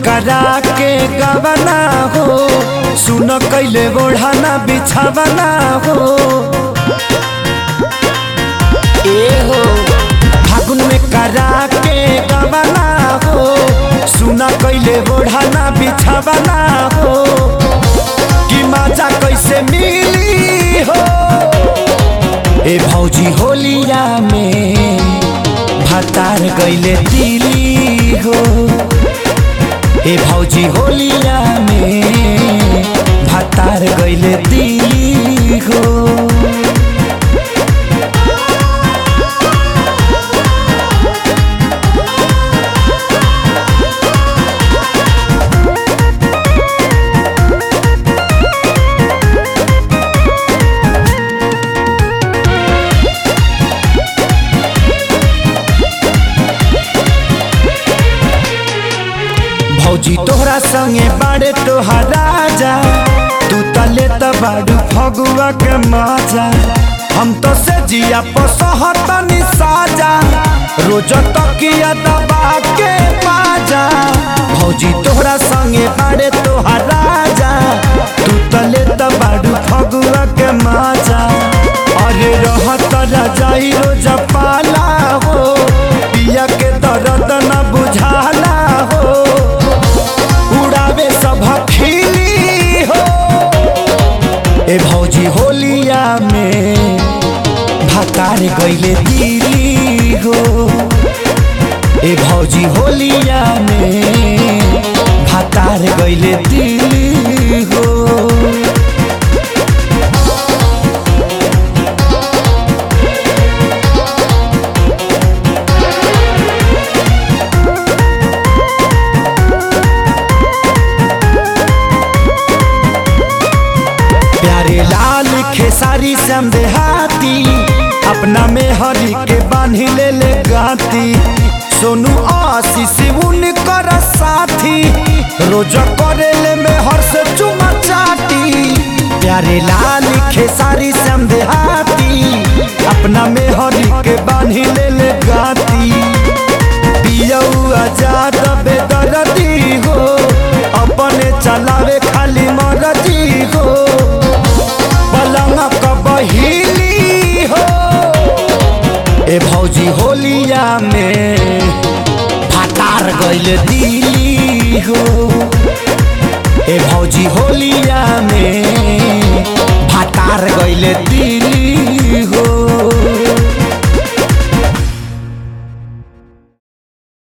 करा के गवना हो सुन कैले ओढ़ाना बिछावना हो ए हो फागुन में करा के गवना हो सुन कैले ओढ़ाना बिछावना हो कि मजा कैसे मिली हो ए भौजी होलिया में भतार गैले दिली हो ए भौजी होलिया में भतार गैले दिली हो भौजी तोहरा संगे बाड़े तोहार राजा तू तले त बाड़ू फगुआ के मजा हम तो से जिया पसहतनी साजा रोज तकिया दबा के बाजा भौजी तोहरा संगे बाड़े तोहार राजा तू तले त बाड़ू फगुआ के मजा अरे रहत रजाई रोज पाला हो पिया के दर्द न बुझाला हो उड़ावे सब खिली हो ए भौजी होलिया में भतार गैले दिली हो ए भौजी होलिया में भतार गैले दिली हो प्यारे लाल खेसारी श्याम देहाती अपना में हरी के बांधी ले ले गाती सोनू आशीष उनकर साथी रोज करे ले में हर से चुमा चाटी प्यारे लाल खेसारी श्याम देहाती अपना में हरी के बांधी ले ले गाती पियऊ आजाद बेदरदी हो अपने चलावे खाली मरदी हो पलंग कबहिली हो ए भौजी होलिया में फटार गइल दिली हो ए भौजी होलिया में फटार गइल